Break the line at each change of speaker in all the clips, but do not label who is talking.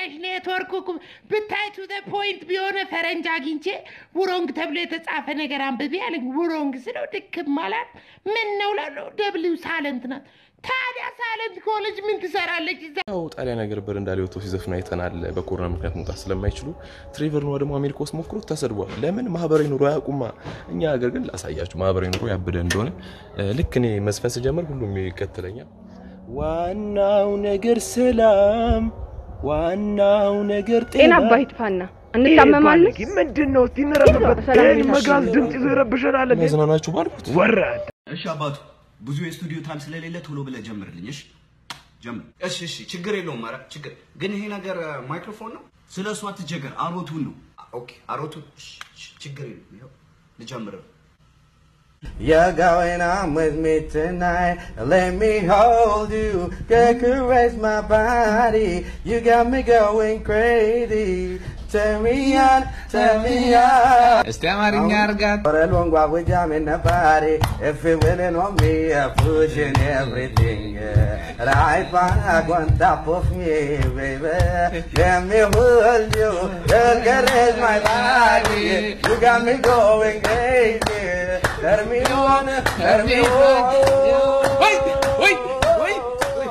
ነሽ ኔትወርክ እኮ ብታይ ቱ ዘ ፖይንት ቢሆነ ፈረንጅ አግኝቼ ውሮንግ ተብሎ የተጻፈ ነገር አንብቤ አለኝ። ውሮንግ ስለው ድክም አላት። ምን ነው ላለው ደብሊው ሳለንት ናት። ታዲያ ሳለንት ከሆነች ምን ትሰራለች እዛ?
ያው ጣሊያን ሀገር በረንዳ ላይ ወጥተው ሲዘፍኑ አይተናል። በኮሮና ምክንያት መውጣት ስለማይችሉ ትሬቨር ኖዋ ደግሞ አሜሪካ ውስጥ ሞክሮት ተሰድቧል። ለምን ማህበራዊ ኑሮ አያውቁማ። እኛ ሀገር ግን ላሳያችሁ ማህበራዊ ኑሮ ያበደ እንደሆነ። ልክ እኔ መዝፈን ስጀምር ሁሉም ይከተለኛል። ዋናው ነገር ሰላም፣ ዋናው ነገር
ጤና
ጤና
አባይት ፋና እንታመማለን።
ምንድን ነው? እስቲ እንረፍበት።
ሰላም
ይህን
ቤታችን
መጋዝ ድምፅ ይዞ ይረብሸናል። እንዴ?
መዝናናችሁ ባልኩት
ወራድ
እሺ አባቱ ብዙ የስቱዲዮ ታይም ስለሌለ ቶሎ ብለህ ጀምርልኝ። እሺ ጀምር። እሺ እሺ፣ ችግር የለውም። ኧረ ችግር ግን ይሄ ነገር ማይክሮፎን ነው። ስለ እሱ አትቸገር። አሮቱን ነው። ኦኬ አሮቱን። እሺ እሺ፣ ችግር የለውም። ይኸው ልጀምር።
You're going on with me tonight. Let me hold you, girl, caress my body. You got me going crazy. Turn me on, turn me on.
እስቲ አማርኛ አርጋት።
For a long while we jamming the body. If you're willing on me, I'm pushing everything. Yeah. Right back on top of me, baby. Let me hold you, girl, caress my body. You got me going crazy. Turn me on, turn me on.
Wait, wait, wait,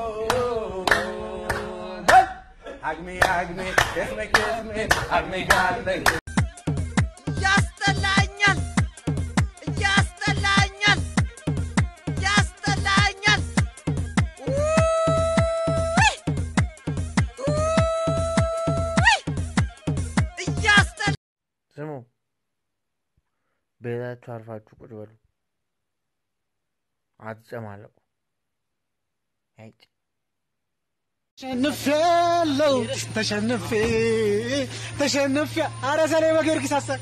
Hug me, hug me, kiss me, kiss me, hug me, darling.
ያስጠላኛል ያስጠላኛል ያስጠላኛል ውይ! ውይ! እያስጠላ
ስሙ፣ ቤታችሁ አርፋችሁ ቁጭ በሉ፣ አትጨማለቁ። አይጭ
ተሸንፌያለሁ፣ ተሸንፌ ተሸንፌ። ኧረ ሰሌ በጊዮርጊስ አሰር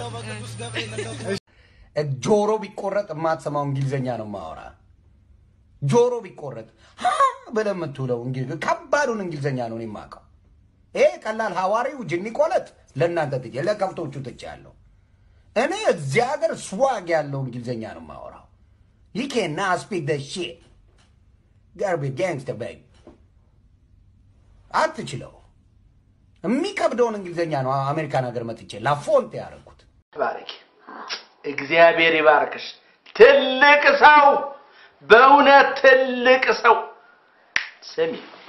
ጆሮ ቢቆረጥ የማትሰማው እንግሊዝኛ ነው ማወራ። ጆሮ ቢቆረጥ ሀ ብለህ የምትውለው እንግሊዝ- ከባዱን እንግሊዝኛ ነው እኔ የማውቀው። ይሄ ቀላል ሐዋሪው ጅኒ ቆለጥ ለእናንተ ትቼ ለከብቶቹ ትቼ ያለው እኔ እዚህ ሀገር ስዋግ ያለው እንግሊዝኛ ነው የማወራው። you cannot speak the shit gotta be gangster baby አትችለው። የሚከብደውን እንግሊዝኛ ነው አሜሪካን ሀገር መጥቼ ላፎንት ያደረኩት።
ባረክ እግዚአብሔር ይባርክሽ። ትልቅ ሰው፣ በእውነት ትልቅ ሰው። ስሚ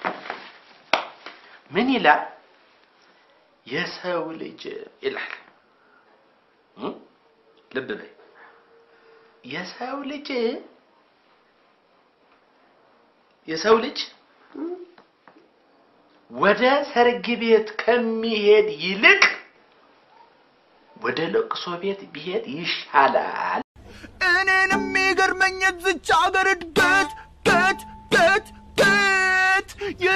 ምን ይላል? የሰው ልጅ ይላል እ? ልብ በይ የሰው ልጅ የሰው ልጅ ወደ ሰርግ ቤት ከሚሄድ ይልቅ ወደ ለቅሶ ቤት ቢሄድ ይሻላል።
እኔን የሚገርመኝ የዝች ሀገር እድገት ገት ገት ገት የ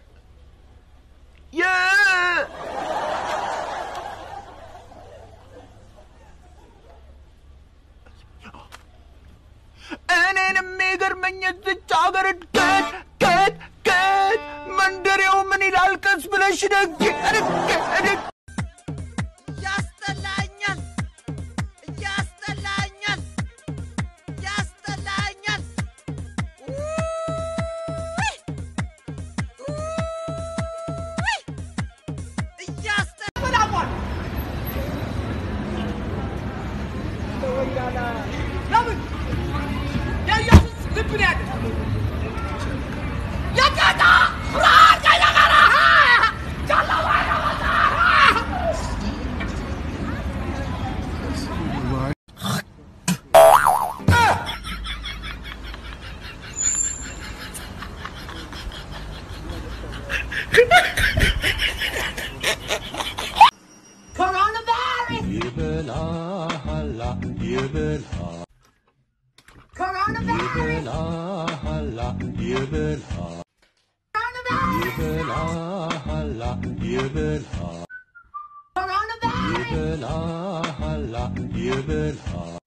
የ እኔን የሚገርመኝ የዝች ሀገር እድገት ገት ገት መንደሬው ምን ይላል ቀስ ብለሽ ደግ ደግ ደግ
ያስጠላኛል ያስጠላኛል ያስጠላኛል ውይ! ውይ! እያስጠላኛል
ለምን የኢየሱስ ልብ ነው ያለ የጌታ ብርሃን ከእኛ ጋር ጨለማ ያመጣ Coronavirus!
ይበላሃላ ይበልሃል
Coronavirus!
ይበላሃላ ይበልሃል ይበላሃላ ይበልሃል
Coronavirus!
ይበላሃላ ይበልሃል